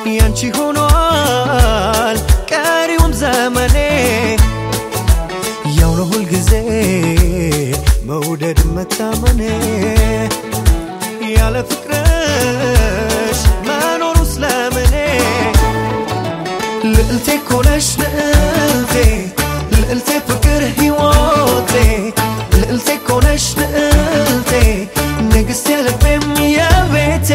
ያንቺ ሆኗል ቀሪውም ዘመኔ ያው ነው ሁልጊዜ መውደድ መታመኔ ያለ ፍቅርሽ መኖሩ ስለምኔ ልዕልቴ ኮነሽ ልዕልቴ ልዕልቴ ፍቅር ሕይወቴ ልዕልቴ ኮነሽ ልዕልቴ ንግሥቴ ልቤም የቤቴ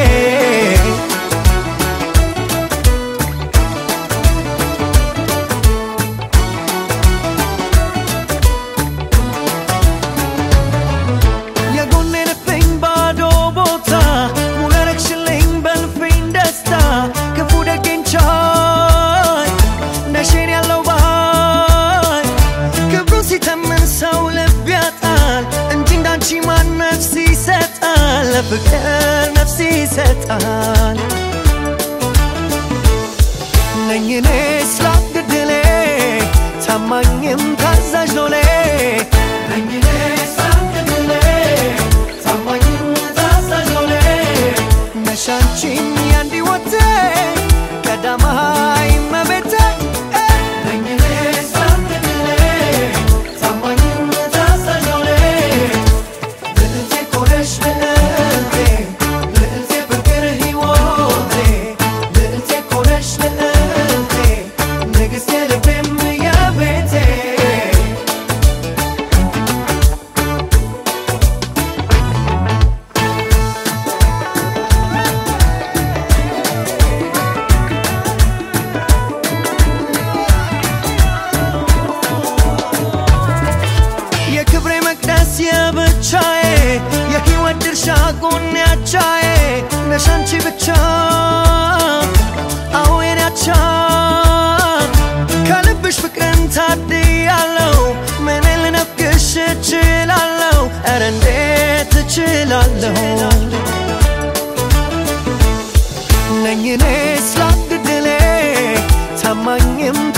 የጎኔ ልብኝ ባዶ ቦታ ሙሉ ያረግሽልኝ በልፍኝ ደስታ ክፉ ደጌን ቻይ ነሽን ያለው ባይ ክብሩ ሲተምን ሰው ልብ ያጣል እንጂ እንዳንቺ ማን ነፍስ ይሰጣል ለፍቅር ነፍስ ይሰጣል ነኝ እኔ ስላግድሌ ታማኝም ታዛዥ ሎሌ ነኝ እኔ ስላግድሌ ታማኝም ታዛዥ ሎሌ ነሽ አንቺም ያንዲ ወቴ ቀዳማይ እመቤቴ ነኝ እኔ ስላግድሌ ታማኝም ታዛዥ ሎሌ ልዕልቴ ኮነሽ ልዕልቴ ልዕልቴ ፍቅር ሕይወቴ ልዕልቴ ኮነሽ ልዕልቴ ንግሥቴ ልቤም የቤቴ የክብሬ መቅደስ የብቻዬ የሕይወት ድርሻ ጎኔ አቻዬ ነሽ አንቺ ብቻ አዎ የኔ አቻ ከልብሽ ፍቅርን ታድያለው ምን ልነፍግሽ እችላለሁ ኧረ እንዴት እችላለሁ ነኝ እኔ ስላግድሌ ታማኝም